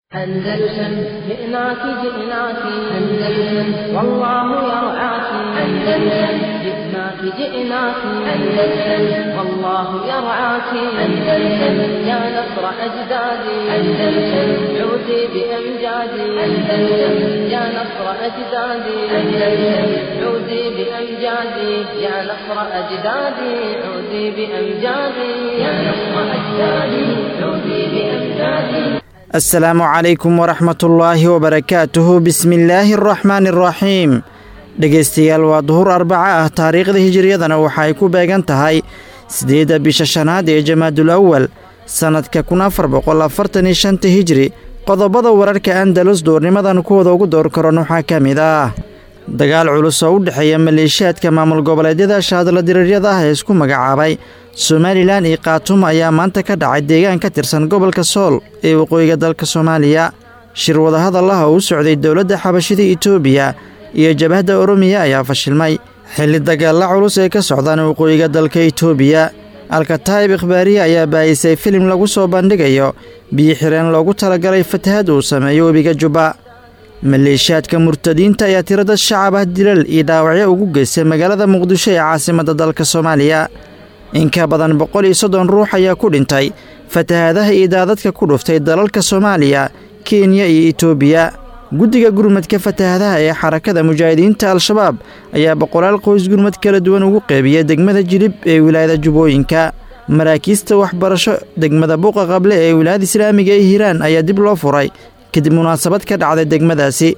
أندلسن جئناك جئناك أندلسن والله يرعاك أندلسن جئناك جئناك أندلسن والله يرعاك أندلسن يا نصر أجدادي أندلسن عودي بأمجادي أندلسن يا نصر أجدادي أندلسن عودي بأمجادي يا نصر أجدادي عودي بأمجادي يا نصر أجدادي عودي بأمجادي asalaamu calaykum waraxmatullaahi wabarakaatuhu bismillaahi araxmaani araxiim dhegaystayaal waa duhur arbaca ah taariikhda hijiriyadana waxa ay ku beegan tahay siddeedda bisha shanaad ee jamaadul awal sannadka kun afar boqol afartan iyo shanta hijri qodobada wararka andalus duurnimadan kuwada ugu door karon waxaa ka mid ah dagaal culus oo u dhexeeya maleeshiyaadka maamul goboleedyada shaadla diriiryada ah ee isku magacaabay somalilan iyo khaatuum ayaa maanta ka dhacay deegaan ka tirsan gobolka sool ee waqooyiga dalka soomaaliya shir wadahadal ah oo u socday dowladda xabashida itoobiya iyo jabhadda oromiya ayaa fashilmay xilli dagaalla culus ay ka socdaan waqooyiga dalka itoobiya alkataa'ib ikhbaariye ayaa baayisay filim lagu soo bandhigayo biyo xireen loogu talagalay fatahad uu sameeyo webiga jubba maleeshiyaadka murtadiinta ayaa tirada shacab ah dilal iyo dhaawacyo ugu geystay magaalada muqdisho ee caasimadda dalka soomaaliya in ka badan boqol iyo soddon ruux ayaa ku dhintay fatahaadaha iyo daadadka ku dhuftay dalalka soomaaliya kenya iyo itoobiya guddiga gurmadka fatahadaha ee xarakada mujaahidiinta al-shabaab ayaa boqolaal qoys gurmad kala duwan ugu qeybiya degmada jilib ee wilaayada jubbooyinka maraakiista waxbarasho degmada buuqa qable ee wilaayada islaamiga ee hiiraan ayaa dib loo furay kadib munaasabad ka dhacday degmadaasi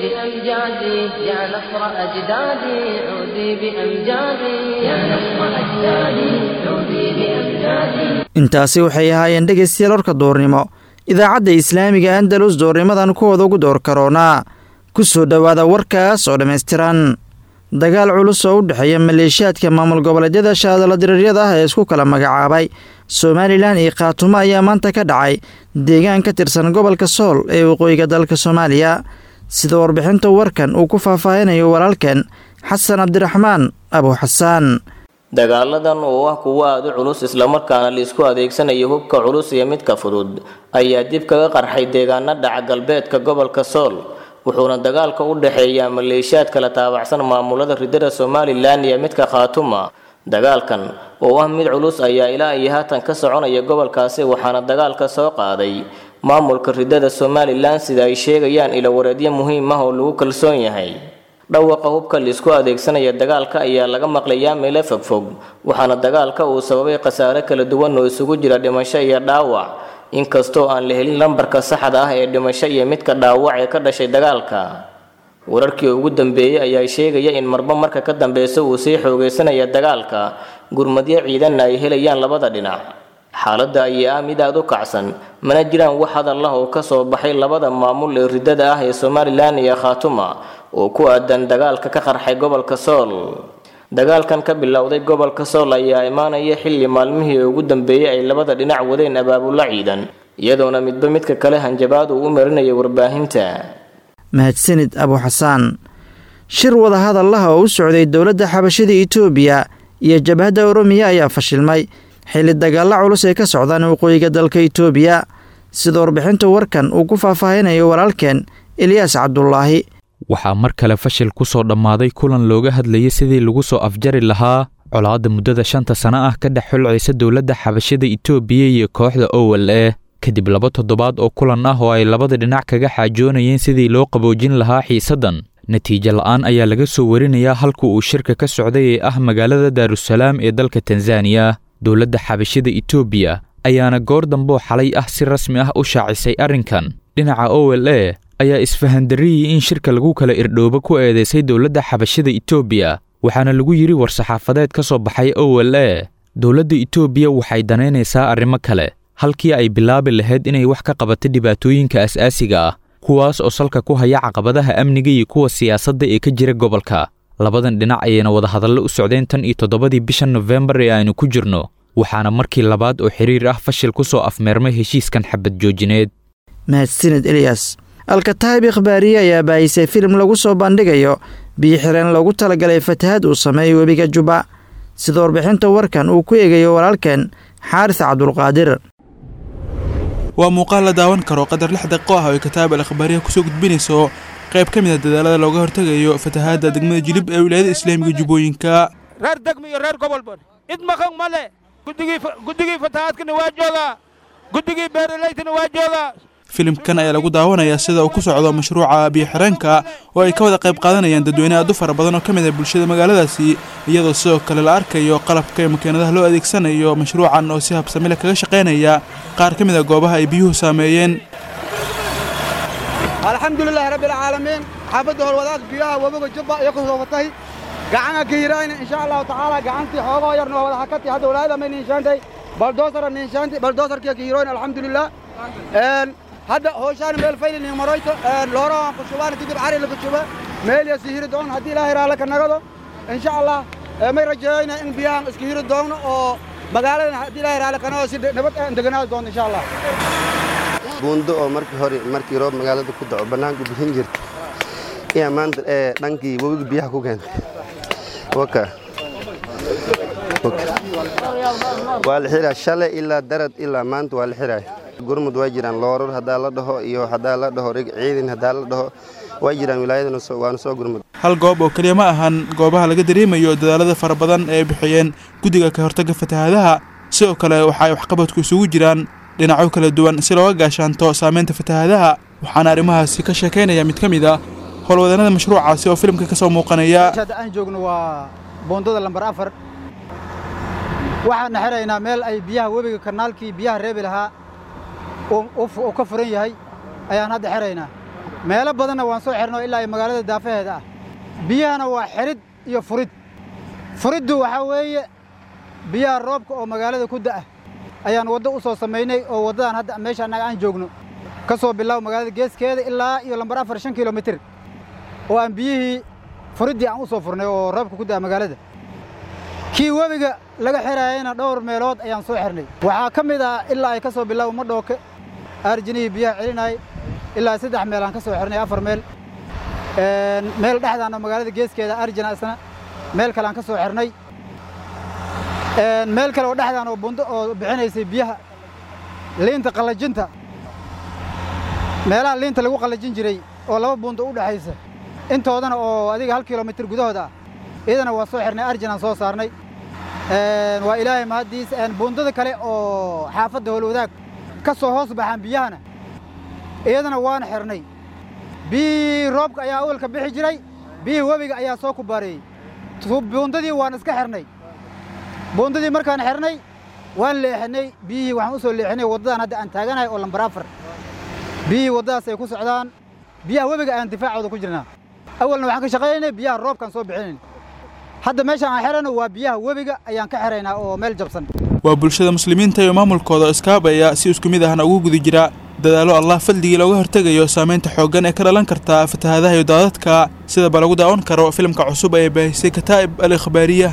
بأمجادي يا نصر أجدادي عودي بأمجادي يا نصر أجدادي عودي بأمجادي intaasi waxay ahaayeen dhegaystayaal warka duurnimo idaacadda islaamiga andalus duurnimadan kuwooda ugu door karoonaa ku soo dhowaada warkaas oo dhammaystiran dagaal culus oo u dhexeeya maleeshiyaadka maamul goboleedyada shaadala diriiryada ah ee isku kala magacaabay somalilan iyo khaatumo ayaa maanta ka dhacay deegaan ka tirsan gobolka sool ee waqooyiga dalka soomaaliya sida warbixinta warkan uu ku faahfaahinayo walaalkan xasan cabdiraxmaan abu xasaan dagaaladan oo ah kuwo aada u culus islamarkaana laisku adeegsanayo hubka culus iyo midka fudud ayaa dib kaga qarxay deegaana dhaca galbeedka gobolka sool wuxuuna dagaalka u dhexeeyaa maleeshiyaad kala taabacsan maamulada ridada somalilan iyo midka khaatuma dagaalkan oo ah mid culus ayaa ilaa iyo haatan ka soconaya gobolkaasi waxaana dagaalka soo qaaday maamulka ridada somalilan sida ay sheegayaan ilawareedyo muhiim ah oo lagu kalsoon yahay dhawaqa hubka laisku adeegsanaya dagaalka ayaa laga maqlayaa meelo fogfog waxaana dagaalka uu sababay khasaare kala duwan oo isugu jira dhimasho iyo dhaawac inkastoo aan la helin lambarka saxda ah ee dhimasho iyo midka dhaawac ee ka dhashay dagaalka wararkii ugu dambeeyey ayaa sheegaya in marba marka ka dambeysa uu sii xoogeysanaya dagaalka gurmadyo ciidanna ay helayaan labada dhinac xaaladda ayaa ah mid aada u kacsan mana jiraan wax hadal ah oo ka soo baxay labada maamul ee ridada ah ee somalilan iyo khaatuma oo ku aadan dagaalka ka qarxay gobolka sool dagaalkan ka bilowday gobolka sool ayaa imaanaya xilli maalmihii ugu dambeeyey ay labada dhinac wadeen abaabulo ciidan iyadoona midba midka kale hanjabaad uu u marinaya warbaahinta mahadsanid abu xasaan shir wadahadallaha oo u socday dowladda xabashida itoobiya iyo jabhadda oromiya ayaa fashilmay xilli dagaalla culus ay ka socdaan waqooyiga dalka itoobiya sida warbixinta warkan uu ku faahfaahinayo walaalkeen eliyaas cabdulaahi waxaa mar kale fashil ku soo dhammaaday kulan looga hadlayay sidii lagu soo afjari lahaa colaadda muddada shanta sano ah ka dhex xulcaysa dowladda xabashida itoobiya iyo kooxda owal ee kadib laba toddobaad oo kulan ah oo ay labada dhinac kaga xaajoonayeen sidii loo qaboojin lahaa xiisaddan natiijo la'aan ayaa laga soo warinayaa halka uu shirka ka socday ee ah magaalada daarusalaam ee dalka tanzaniya dowladda xabashida itoobiya ayaana goor damboo xalay ah si rasmi ah u shaacisay arrinkan dhinaca owel e ayaa isfahandarriyii in shirka lagu kala irdhoobo ku eedeysay dowladda xabashida itoobiya waxaana lagu yidhi war-saxaafadeed ka soo baxay owel e dowladda itoobiya waxay danaynaysaa arrimo kale halkii ay bilaabi lahayd inay wax ka qabato dhibaatooyinka as-aasiga ah kuwaas oo salka ku haya caqabadaha amniga iyo kuwa siyaasadda ee ka jira gobolka labadan dhinac ayayna wadahadallo u socdeen tan iyo toddobadii bisha nofembar ee aynu ku jirno waxaana markii labaad oo xiriir ah fashil ku soo afmeermay heshiiskan xabad joojineed mahadsanid eliyas alkataa'ib ikhbaariye ayaa baayisay filim lagu soo bandhigayo biyo xireen loogu talagalay fatahad uu sameeyey webiga jubba sida warbixinta warkan uu ku eegayo walaalkeen xaaris cabdulqaadir waa muuqaal la daawan karo qadar lix daqiiqo ah oo ay kataab al akhbaariya kusoo gudbinayso qayb ka mid a dadaalada looga hortegayo fatahaadda degmada jilib ee wilaayada islaamiga jubbooyinka reer degmo iyo reer gobolba cid maqan ma le guddigii guddigii fatahaadkana waa joogaa guddigii beeralaytana waa joogaa filimkan ayaa lagu daawanayaa sida uu ku socdo mashruuca biyo-xireenka oo ay ka wada qayb qaadanayaan dadweyne aad u fara badan oo ka mid ah bulshada magaaladaasi iyadoo sidoo kale la arkayo qalabka iyo makiinadaha loo adeegsanayo mashruucan oo si habsamile kaga shaqaynaya qaar ka mid a goobaha ay biyuhu saameeyeen alxamdulilaahi rabbilcaalamiin xaafadda howlwadaag biyaha webiga jubba iyo ku soo fatay gacana ka hiraayna insha allahu tacaala gacantii xoogoo yarna waa wada hakati hadda walaayada may niinshaantay baldoosara niinshaanti baldoosarkiya ka hiroyn alxamdulilah hadda hooshaan meel faylin maroyto looraan ku shubaan kadib cari lagu shuba meel ya sihiri doon haddii ilaahay raala ka nagado insha allah may rajeeyna in biyahan iska hiri doonno oo magaaladan haddii ilaahay raala ka nagado si nabad aan deganaadi doonto insha allah buundo oo markii hore markii roob magaalada ku daco bannaanku bixin jirta ayaa maanta ee dhankii webiga biyaha ku keentay waka waa la xiraa shalay ilaa darad ilaa maanta waa la xiraaya gurmud waa jiraan looror haddaa la dhaho iyo haddaa la dhaho rig ciidan haddaa la dhaho waa jiraan wilaayadana waana soo gurmud hal goob oo keliya ma ahan goobaha laga dareemayo dadaalada fara badan ee ay bixiyeen guddiga ka hortagga fatahaadaha sidoo kale waxa ay waxqabadku isugu jiraan dhinacyo kala duwan si looga gaashaanto saamaynta fatahaadaha waxaana arrimahaasi ka sheekaynaya mid ka mid a howlwadanada mashruucaasi oo filimka ka soo muuqanaya hadda aan joogno waa boondada lambar afar waxaana xiraynaa meel ay biyaha webiga kanaalkii biyaha reebi lahaa uu ka furan yahay ayaan hadda xiraynaa meelo badanna waan soo xirno ilaa ay magaalada daafaheeda ah biyahana waa xirid iyo furid furiddu waxaa weeye biyaha roobka oo magaalada ku da'a ayaan waddo u soo samaynay oo waddadan hadda meesha annaga aan joogno ka soo bilaabo magaalada geeskeeda ilaa iyo lambar afar shan kilomitir oo aan biyihii furiddii aan u soo furnay oo roobka ku da'a magaalada kii webiga laga xiraayayna dhowr meelood ayaan soo xirnay waxaa ka mid ah ilaa ay ka soo bilaabo madhooke aarjinihii biyaha celinayay ilaa saddex meel aan ka soo xirnay afar meel meel dhexdaan oo magaalada geeskeeda arjina isna meel kale aan ka soo xirnay meel kale oo dhexdaan oo bundo oo bixinaysay biyaha liinta qallajinta meelaha liinta lagu qallajin jiray oo laba bundo u dhexaysa intoodana oo adiga hal kilomitir gudahood ah iyadana waa soo xirnay arjinaan soo saarnay waa ilaahay mahaddiis buundada kale oo xaafadda howlwadaag ka soo hoos baxaan biyahana iyadana waana xirnay biyihii roobka ayaa awalka bixi jiray biyihii webiga ayaa soo kubaareeyey buundadii waan iska xirnay buundadii markaan xirnay waan leexinay biyihii waxaan u soo leexinay waddadan hadda aan taaganahay oo lambar afar biyihii waddadaas ay ku socdaan biyaha webiga ayaan difaacooda ku jirnaa awalna waxaan ka shaqaynaynay biyaha roobkaan soo bixinayn hadda meeshaan aan xirayno waa biyaha webiga ayaan ka xiraynaa oo meel jabsan waa bulshada muslimiinta iyo maamulkooda oo iskaabaya si isku mid ahna ugu guda jira dadaallo allah fadligii looga hortegayo saamaynta xooggan ee ka dhalan karta fatahaadaha iyo daadadka sidaba lagu daawan karo filimka cusub ee baahisay kataa'ib al ikhbaariya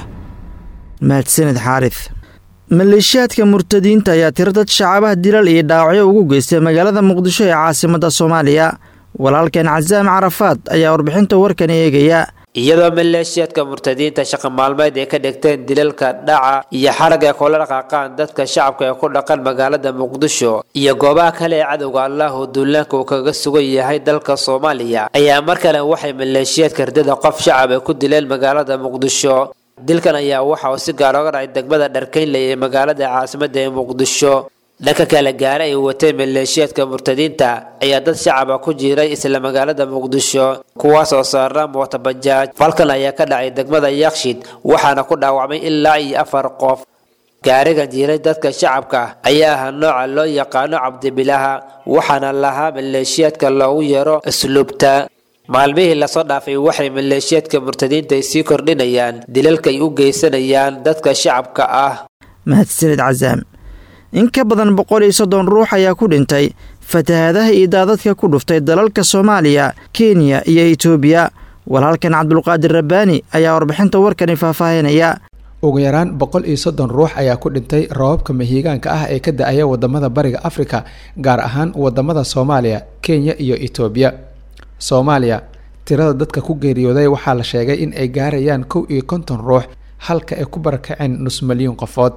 mahadsanid xaarif maleeshiyaadka murtadiinta ayaa tiro dad shacabaha dilal iyo dhaawacyo ugu geystay magaalada muqdisho ee caasimadda soomaaliya walaalkeen casaam carafaad ayaa warbixinta warkan eegaya iyadoo maleeshiyaadka murtadiinta shaqa maalmeed ay ka dhigteen dilalka dhaca iyo xarag ay kula dhaqaaqaan dadka shacabka ee ku dhaqan magaalada muqdisho iyo goobaha kale ee cadowga allah oo duulaanka uu kaga sugan yahay dalka soomaaliya ayaa mar kale waxay maleeshiyaadka ridada qof shacab ay ku dileen magaalada muqdisho dilkan ayaa waxa uu si gaar oga dhacay degmada dharkeynley ee magaalada caasimadda ee muqdisho dhanka kale gaare ay wateen maleeshiyaadka murtadiinta ayaa dad shacaba ku jiray isla magaalada muqdisho kuwaas oo saarnaa mootabajaaj falkan ayaa ka dhacay degmada yakshid waxaana ku dhaawacmay ilaa iyo afar qof gaarigan jiray dadka shacabka ayaa ahaa nooca loo yaqaano cabdibilaha waxaana lahaa maleeshiyaadka loogu yeero asluubta maalmihii lasoo dhaafay waxay maleeshiyaadka murtadiinta ay sii kordhinayaan dilalka ay u geysanayaan dadka shacabka ah mahadsanid casaam in ka badan boqol iyo soddon ruux ayaa ku dhintay fatahaadaha iyo daadadka ku dhuftay dalalka soomaaliya kenya iyo itoobiya walaalkan cabdulqaadir rabbaani ayaa warbixinta warkani faahfaahinaya ugu yaraan boqol iyo soddon ruux ayaa ku dhintay roobabka mahiigaanka ah ee ka da-aya wadamada bariga afrika gaar ahaan wadamada soomaaliya kenya iyo itoobiya soomaaliya tirada dadka ku geeriyooday waxaa la sheegay in ay gaarayaan kow iyo konton ruux halka ay ku barakaceen nus milyuun qofood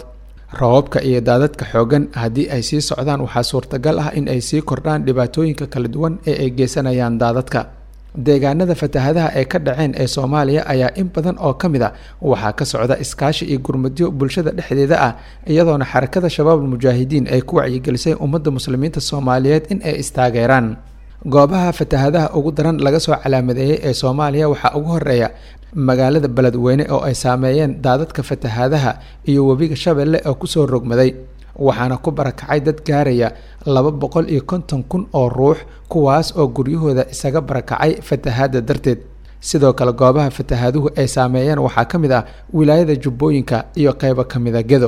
roobabka iyo daadadka xoogan haddii ay sii socdaan waxaa suurtagal ah in ay sii kordhaan dhibaatooyinka kala duwan ee ay geysanayaan daadadka deegaanada fatahadaha ee ka dhaceen ee soomaaliya ayaa in badan oo ka mid a waxaa ka socda iskaashi iyo gurmadyo bulshada dhexdeeda ah iyadoona xarakada shabaabul mujaahidiin ay ku wacyigelisay ummadda muslimiinta soomaaliyeed in ay istaageeraan goobaha fatahadaha ugu daran laga soo calaamadeeyey ee soomaaliya waxaa ugu horeeya magaalada beledweyne oo ay saameeyeen daadadka fatahadaha iyo webiga shabeelle oo kusoo rogmaday waxaana ku barakacay dad gaaraya laba boqol iyo konton kun oo ruux kuwaas oo guryahooda isaga barakacay fatahaada darteed sidoo kale goobaha fatahaaduhu ay saameeyeen waxaa ka mid ah wilaayada jubbooyinka iyo qeybo ka mida gedo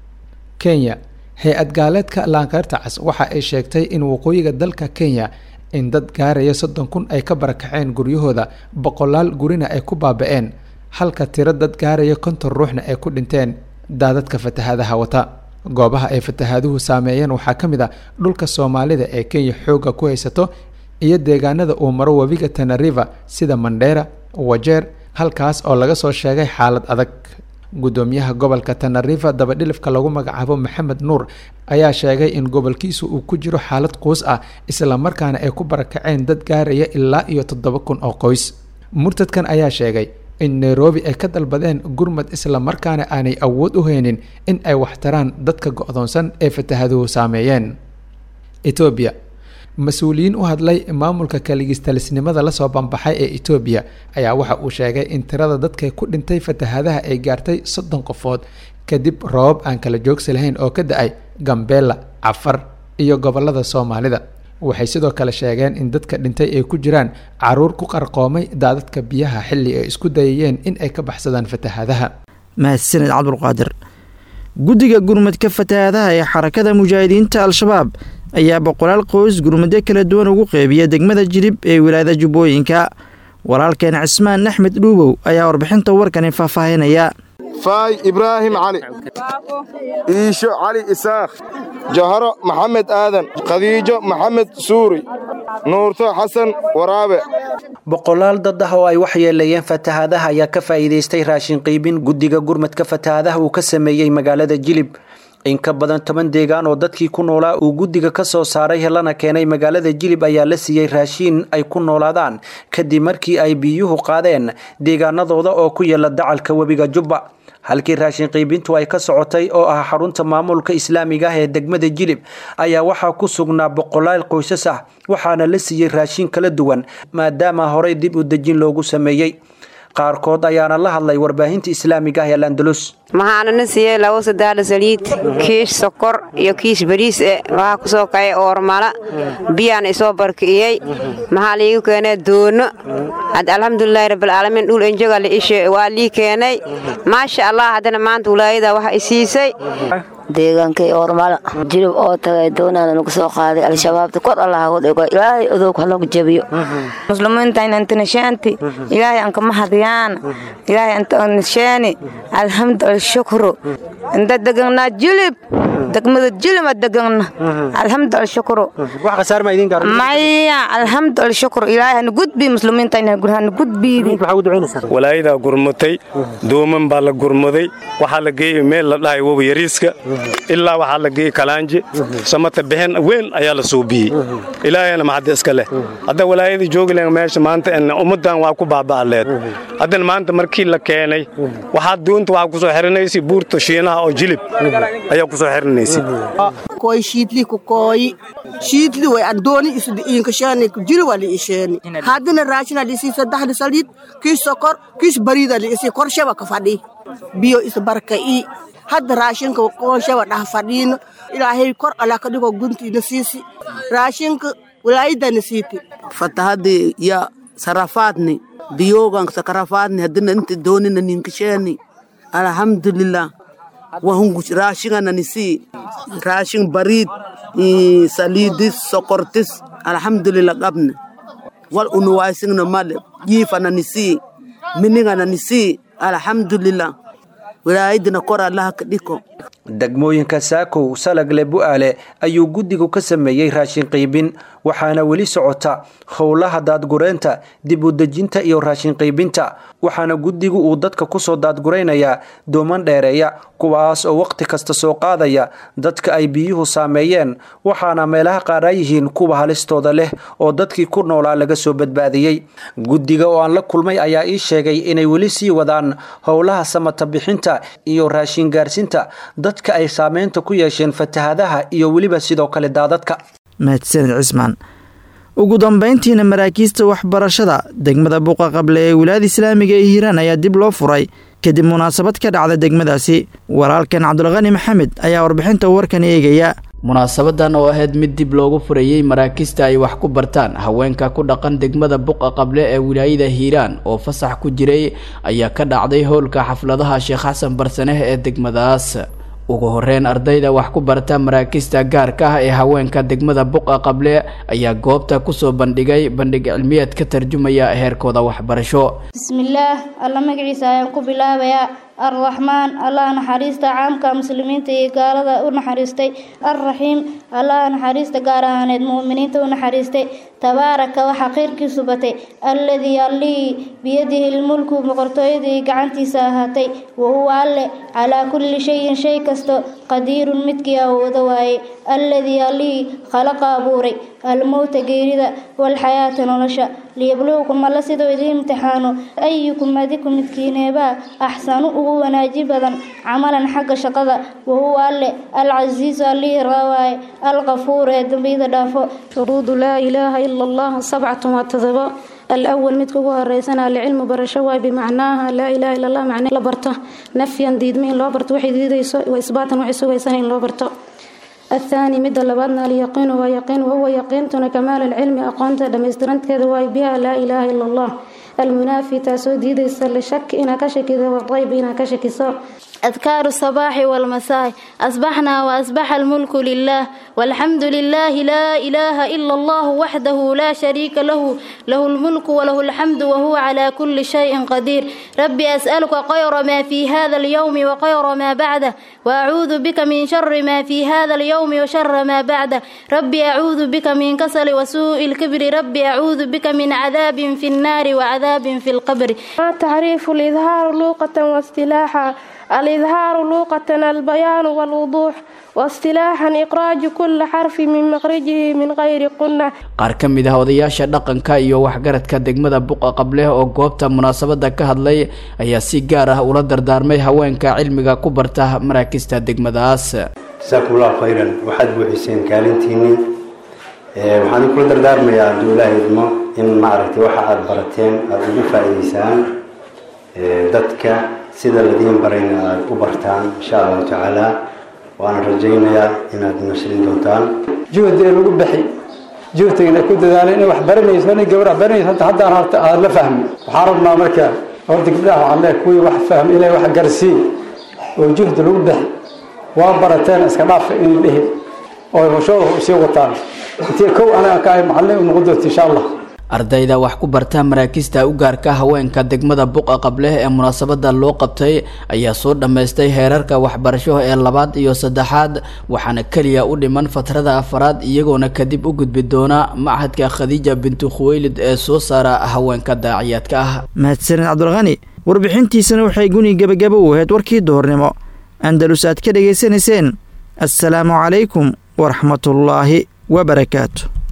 kenya hay-ad gaaleedka laanqeyrta cas waxa ay sheegtay in waqooyiga dalka kenya in dad gaaraya soddon kun ay ka barakaceen guryahooda boqolaal gurina ay ku baaba-een halka tiro dad gaaraya konton ruuxna ay ku dhinteen daadadka fatahaadaha wata goobaha ay fatahaaduhu saameeyeen waxaa ka mid a dhulka soomaalida ee kenya xoogga ku haysato iyo deegaanada uu maro webiga tanariva sida mandheera wajeer halkaas oo laga soo sheegay xaalad adag gudoomiyaha gobolka tanariva dabadhilifka lagu magacaabo maxamed nuur ayaa sheegay in gobolkiisu uu ku jiro xaalad quus ah islamarkaana ay ku barakaceen dad gaaraya ilaa iyo toddoba kun oo qoys murtadkan ayaa sheegay in nairobi ay ka dalbadeen gurmad islamarkaana aanay awood u haynin in ay waxtaraan dadka go-doonsan ee fatahaduhu saameeyeen etoobiya mas-uuliyiin u hadlay maamulka kaligistalisnimada lasoo bambaxay ee etoobiya ayaa waxa uu sheegay in tirada dadka ku dhintay fatahadaha ay gaartay soddon qofood kadib roobab aan kala joogsi lahayn oo ka da-ay gambeella cafar iyo gobolada soomaalida waxay sidoo kale sheegeen in dadka dhintay ay ku jiraan caruur ku qarqoomay daadadka biyaha xilli ay isku dayayeen in ay ka baxsadaan fatahadaha mahadsaned cabdulqaadir guddiga gurmadka fatahaadaha ee xarakada mujaahidiinta al-shabaab ayaa boqolaal qoys gurmadyo kala duwan ugu qeybiya degmada jilib ee wilaayada jubbooyinka walaalkeen cismaan axmed dhuubow ayaa warbixinta warkani faahfaahinaya faay ibraahim cali iisho cali isaakh jaharo maxamed aadan khadiijo maxamed suuri nuurto xasan waraabe boqolaal dad ah oo ay waxyeeleeyeen fatahaadaha ayaa ka faa'iidaystay raashin qiibin guddiga gurmadka fatahaadaha uu ka sameeyey magaalada jilib in ka badan toban deegaan oo dadkii ku noolaa uu guddiga ka soo saaray lana keenay magaalada jilib ayaa la siiyey raashiin ay ku noolaadaan kadib markii ay biyuhu qaadeen deegaanadooda oo ku yaala dacalka webiga jubba halkii raashin qiibintu ay ka socotay oo ah xarunta maamulka islaamiga ah ee degmada jilib ayaa waxaa ku sugnaa boqolaal qoysas ah waxaana la siiyey raashin kala duwan maadaama horey dib u dejin loogu sameeyey qaarkood ayaana la hadlay warbaahinta islaamiga ah ee landalus maxaanana siiyey labo sadaala saliid kiish sokor iyo kiish bariis e waxaa ku soo kacay oormala biyaan isoo barki'iyey maxaa liigu keenay doono had alxamdulilaahi rabbilcaalamiin dhul enjoga liishe waa lii keenay maasha allah haddana maanta walaayada waxa i siisay deegaankay oormala jilib oo tagay doonaana nagu soo qaaday al-shabaabta kor allah hagu dhigo ilaahay odoog hanagu jabiyo muslimiintayn antinashaanti ilaahay anka mahadiyaan ilaahay anta nishaani alxamdu alshukru inta deganaa jilib degmada jilib a degana alxamdu alshukru maya alxamdu alshukru ilaahay hana gudbi muslimiintayn hana gudbiidi walaayadaa gurmatay dooman baa la gurmaday waxaa la geeyey meel la dhahay wobi yariiska ilaa waxaa la geeyey kalaanje samata bixin weyn ayaa la suubiyey ilaahayna maxadda iska leh hadda walaayadii joogi lahen meesha maanta ummaddan waa ku baaba'aleed haddana maanta markii la keenay waxaa doonta waxaa ku soo xirinaysay buurta shiinaha oo jilib ayaa ku soo xirinaysay koy shiidli ku kooyi shiidli way andooni isdi iinkashaani jili waa liisheeni haddana raashina liisii saddexda saliid kiis sokor kiis bariida liisii korshaba ka fadhi biyo isbarka'i hadda raashinka korshaba dhah fadhiino ilaahay kor allah ka dhigo guntiina siisi raashinka walaayadana siiti fatahadii ya sarafaadni biyogan sakarafaadni haddana inta doonina ninkasheeni alhamdulillah wahungu raashingana nisii raashin bariid saliidis sokortis alhamdulillah qabne wal unuwaysingna male jiifana nisii miningana nisii alhamdulillah wilaayadina kor allaha ka dhiko degmooyinka saakow salagle bu-aale ayuu guddigu ka sameeyey raashin qiibin waxaana weli socota howlaha daadgureynta dib u dejinta iyo raashin qiibinta waxaana guddigu uu dadka kusoo daadguraynayaa dooman dheereeya kuwaas oo waqti kasta soo qaadaya dadka ay biyuhu saameeyeen waxaana meelaha qaar ay yihiin kuwa halistooda leh oo dadkii ku noolaa laga soo badbaadiyey guddiga oo aan la kulmay ayaa ii sheegay inay weli sii wadaan howlaha samata bixinta iyo raashin gaarsinta dadka ay saameynta ku yeesheen fatahadaha iyo weliba sidoo kale daadadka mahadsanid cismaan ugu dambayntiina maraakiista waxbarashada degmada buqa qable ee wilaayada islaamiga ee hiiraan ayaa dib loo furay kadib munaasabad ka dhacda degmadaasi walaalkan cabdulqani maxamed ayaa warbixinta warkan eegaya munaasabadan oo ahayd mid dib loogu furayey maraakista ay wax ku bartaan haweenka ku dhaqan degmada buqa qable ee wilaayada hiiraan oo fasax ku jiray ayaa ka dhacday howlka xafladaha sheekh xasan barsaneh ee degmadaas ugu horeyn ardayda wax ku barta maraakista gaarka ah ee haweenka degmada buqa qable ayaa goobta kusoo bandhigay bandhig cilmiyeed ka tarjumaya heerkooda waxbarasho bismillaah alla magaciisa ayaan ku bilaabayaa arraxmaan allah naxariista caamka muslimiinta iyo gaalada u naxariistay alraxiim allah naxariista gaar ahaaneed mu'miniinta u naxariistay tabaaraka waxaa khayrkiisu batay alladii allihii biyadihi lmulku boqortooyadii gacantiisa ahaatay wahuwa alle calaa kulli shayin shay kasto qadiirun midkii awoodo waaye alladii allihii khalaqa abuuray almowta geerida walxayaata nolosha liyabluukum alla siduu idiin imtixaano ayukum adiku midkiineebaa axsanu ugu wanaaji badan camalan xagga shaqada wahuwa alle alcasiisu allihii raawaaye alqafuur ee dambiyada dhaafo shuruudu laa ilaaha ila allah sabcatun waa todobo الأول مid kugu horeysana alcilmu barasho waay bimacnaaha laa ilaha illa allah macne la barto nafyan diidma in loo barto waxay diidayso wa isbaatan waxay sugaysana in loo barto الثاني مد لبادنا اليقين ويقين وهو يقينتنا كمال العلم أقونت دمسترنت كذا واي بها لا إله إلا الله المنافي تاسو ديديس لشك إنا كشكي والريب إنا كشكي سو أذكار الصباح والمساء أصبحنا وأصبح الملك لله والحمد لله لا إله إلا الله وحده لا شريك له له الملك وله الحمد وهو على كل شيء قدير ربي أسألك خير ما في هذا اليوم وخير ما بعده وأعوذ بك من شر ما في هذا اليوم وشر ما بعده ربي أعوذ بك من كسل وسوء الكبر ربي أعوذ بك من عذاب في النار وعذاب في القبر تعريف الإظهار لوقة واصطلاحا الإظهار لوقة البيان والوضوح واصطلاحا إخراج كل حرف من مخرجه من غير قنة qaar ka mid ah odayaasha dhaqanka iyo waxgaradka degmada buqa qableh oo goobta munaasabada ka hadlay ayaa si gaar ah ula dardaarmay haweenka cilmiga ku barta maraakista degmadaas jasaakum allahu khayran waxaad buuxiseen kaalintiinii waxaan kula dardaarmayaa hadduu ilaahay idmo in maaragtay waxa aada barateen aada ugu faa'iideysaan dadka sida ladiin barayna aada u bartaan insha allahu tacaala waana rajaynayaa inaad nasrin doontaan juhdi lagu bixi juhdigana ku dadaalay inay wax baranayso inay gabar wax baranayso hanta haddaan horta aada la fahmi waxaan rabnaa marka horta gabdhaha waxaan leeyahay kuwii wax fahmi ilay wax garsii oo juhdi lagu bixi waa barateen iska dhaafa inay dhihi oo hawshooda sii wataan intii kow anaga ka ahay macallin u noqon doonta insha allah ardayda wax ku barta maraakista u gaarka haweenka degmada buqa qableh ee munaasabada loo qabtay ayaa soo dhammaystay heerarka waxbarasho ee labaad iyo saddexaad waxaana keliya u dhiman fatrada afaraad iyagoona kadib u gudbi doona machadka khadiija bintu khuweylid ee soo saara haweenka daaciyaadka ah mahadsanid cabdulqani warbixintiisana waxay guni gebagaba u ahayd warkii duhurnimo andalus aad ka dhegaysanayseen assalaamu calaykum waraxmatullaahi wabarakaatu